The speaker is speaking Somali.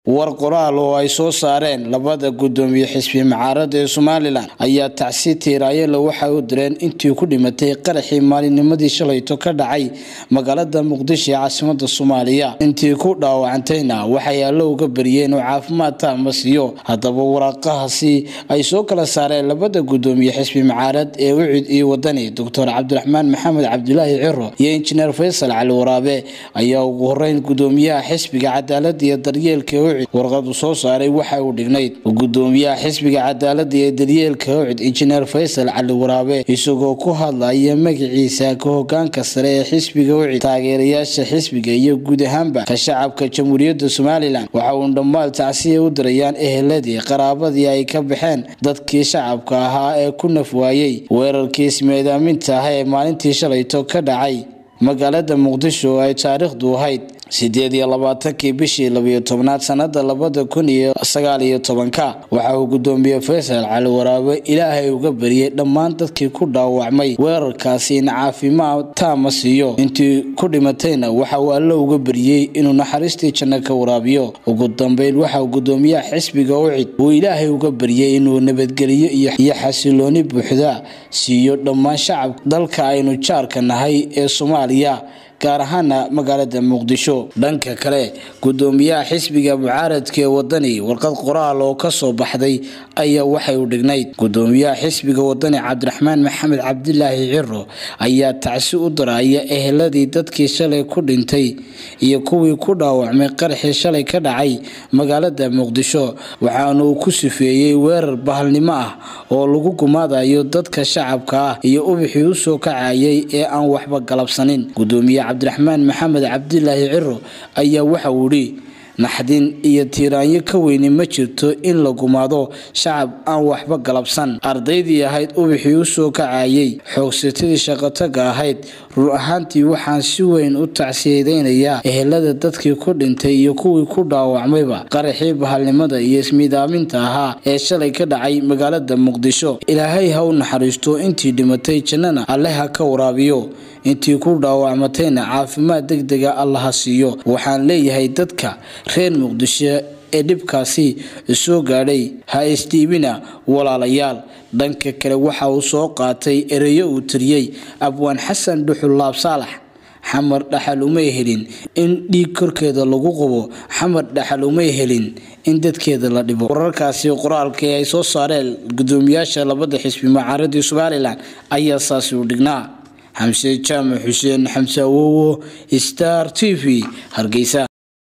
war qoraal oo ay soo saareen labada gudoomiye xisbi mucaarada ee somalilan ayaa tacsi tiiraayale waxay u direen intii ku dhimatay qaraxii maalinnimadii shalayto ka dhacay magaalada muqdisho ee caasimada soomaaliya intii ku dhaawacantayna waxay allo uga bariyeen oo caafimaad taama siiyo haddaba waraaqahaasi ay soo kala saareen labada gudoomiye xisbi mucaarad ee ucid iyo wadani doctor cabdiraxmaan maxamed cabdulaahi ciro iyo injineer faysal cali waraabe ayaa ugu horeyn gudoomiyaha xisbiga cadaalada iyo daryeelka ucid warqadu soo saaray waxa uu dhignayd gudoomiyaha xisbiga cadaalada iyo daryeelka ucid injineer faysal cali waraabe isagoo ku hadlaya magaciisa ka hogaanka sare ee xisbiga ucid taageerayaasha xisbiga iyo guud ahaanba ka shacabka jamhuuriyadda somalilan waxa uu dhammaal tacsiya u dirayaan eheladii qaraabadii ay ka baxeen dadkii shacabka ahaa ee ku naf waayey weerarkii ismeedaaminta ah ee maalintii shalayto ka dhacay magaalada muqdisho oo ay taariikhdu ahayd sideed iyo labaatankii bishii labiyo tobnaad sanada labada kun iyo sagaal iyo tobanka waxa uu gudoomiye faysal cali waraabe ilaahay uga bariyey dhammaan dadkii ku dhaawacmay weerarkaasi in caafimaad taama siiyo intii ku dhimatayna waxa uu allo uga bariyey inuu naxariistii janno ka waraabiyo ugu dambeyn waxa uu gudoomiyaha xisbiga ucid uu ilaahay uga bariyey inuu nabadgeliyo iyo xasilooni buuxda siiyo dhammaan shacabka dalka aynu jaarka nahay ee soomaaliya gaar ahaana magaalada muqdisho dhanka kale gudoomiyaha xisbiga mucaaradka ee wadani warqad qoraal oo kasoo baxday ayaa waxay u dhignayd gudoomiyaha xisbiga wadani cabdiraxmaan maxamed cabdilaahi ciro ayaa tacsi u daraya eheladii dadkii shalay ku dhintay iyo kuwii ku dhaawacmay qaraxii shalay ka dhacay magaalada muqdisho waxaana uu ku sifeeyey weerar bahalnimo ah oo lagu gumaadayo dadka shacabka ah iyo ubixii usoo kacayay ee aan waxba galabsanin gudoomiye cabdiraxmaan maxamed cabdilaahi ciro ayaa waxa uu idhi naxdin iyo tiiraanyo ka weyni ma jirto in la gumaado shacab aan waxba galabsan ardaydii ahayd ubixii usoo kacayay xoogsatadii shaqotaga ahayd run ahaantii waxaan si weyn u tacsiyadeynayaa ehelada dadkii ku dhintay iyo kuwii ku dhaawacmayba qaraxii bahalnimada iyo ismidaaminta ahaa ee shalay ka dhacay magaalada muqdisho ilaahay ha u naxariisto intii dhimatay jannana alle ha ka waraabiyo intii ku dhaawacmatayna caafimaad deg dega allaha siiyo waxaan leeyahay dadka reer muqdisho ee dhibkaasi soo gaadhay ha isdhiibina walaalayaal dhanka kale waxa uu soo qaatay ereyo uu tiriyey abwaan xasan dhuxul laab saalax xamar dhaxal umay helin in dhiig korkeeda lagu qubo xamar dhaxal umay helin in dadkeeda la dhibo wararkaasi qoraalkii ay soo saareen gudoomiyaasha labada xisbi mucaaradii somalilan ayaa saasi u dhignaa xamse jaamac xuseen xamse awowo star t v hargeysa